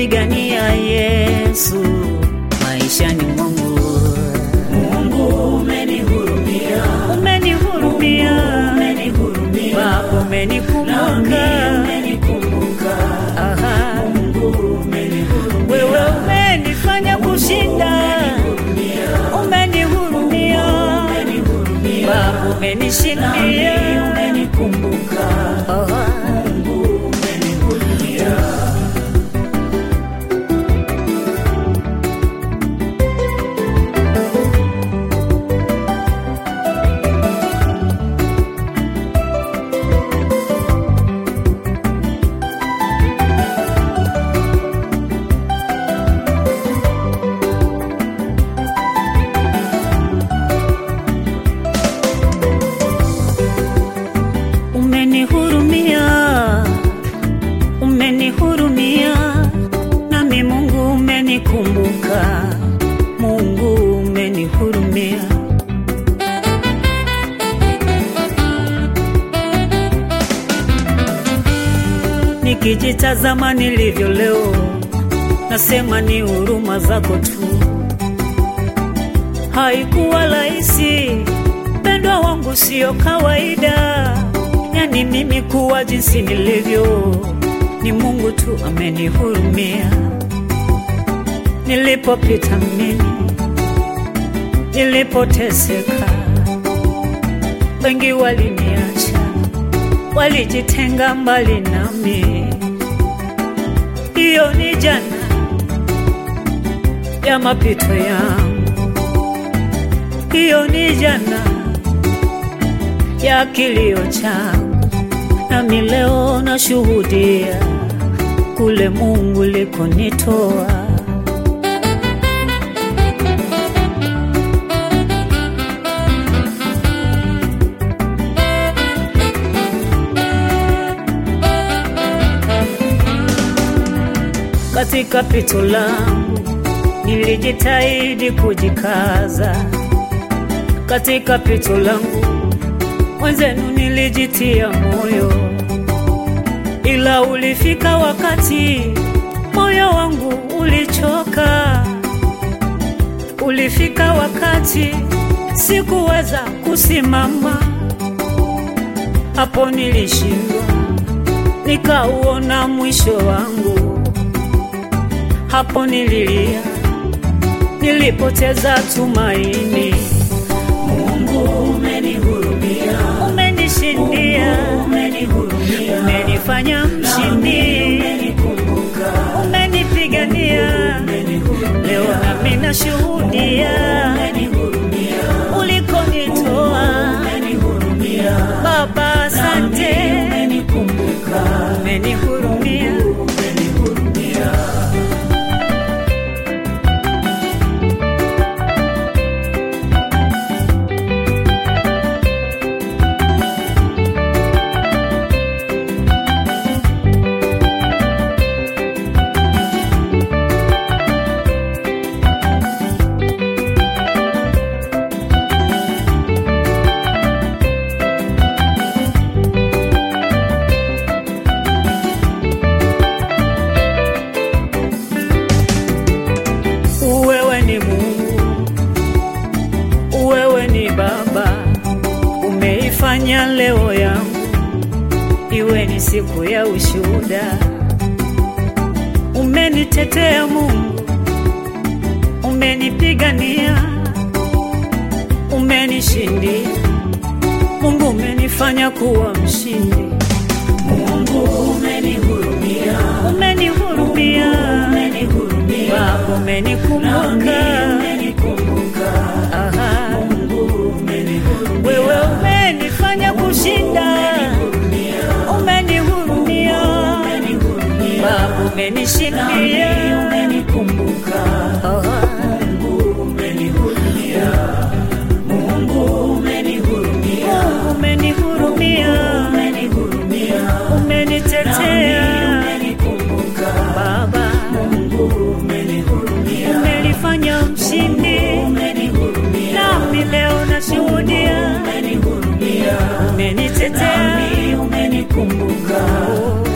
umenipigania Yesu maishani mwangu. Mungu umenihurumia, Umenihurumia umenihurumia, Baba, nami umenikumbuka umenikumbuka. Aha. Mungu umenihurumia, Wewe umenifanya kushinda, umenihurumia umenihurumia, Baba, nami umenishindia umenikumbuka. Aha. Mungu umenihurumia. Umenihurumia, umenihurumia, nami Mungu umenikumbuka, Mungu umenihurumia. Nikijitazama nilivyo leo, nasema ni huruma zako tu. Haikuwa rahisi, mpendwa wangu, sio kawaida. Yani mimi kuwa jinsi nilivyo, ni Mungu tu amenihurumia. Nilipopita mimi, nilipoteseka, wengi waliniacha, walijitenga mbali nami. Hiyo ni jana ya mapito yangu, hiyo ni jana ya kilio changu, nami leo nashuhudia kule Mungu likonitoa. Katika pito langu nilijitahidi kujikaza, katika pito langu mwenzenu nilijitia moyo, ila ulifika wakati moyo wangu ulichoka. Ulifika wakati sikuweza kusimama, hapo nilishindwa, nikauona mwisho wangu. Hapo nililia, nilipoteza tumaini. Mungu umenihurumia, Umenishindia, umenihurumia, umenifanya mshindi, umenikumbuka. umenipigania. Leo nami nashuhudia Umenihurumia, ulikonitoa. umenihurumia, Baba, asante, umenikumbuka. umenihurumia. Umenihurumia. Wewe ni Mungu, wewe ni Baba, umeifanya leo yangu iwe ni siku ya ushuhuda. Umenitetea Mungu, umenipigania, umenishindia. Mungu umenifanya kuwa mshindi, Mungu umenihurumia, umenihurumia umenihurumia, Baba, nami umenikumbuka. umenikumbuka. Aha. Mungu umenihurumia, Wewe umenifanya kushinda, umenihurumia umenihurumia, Baba, umenishindia. nami umenikumbuka. Aha. Mungu umenihurumia, Mungu umenihurumia, Mungu umenihurumia, umenihurumia, umenitetea nami umenikumbuka. Baba, Mungu umenihurumia, umenifanya mshindi, umenihurumia, nami leo nashuhudia, umenihurumia, umenitetea nami umenikumbuka. Oh.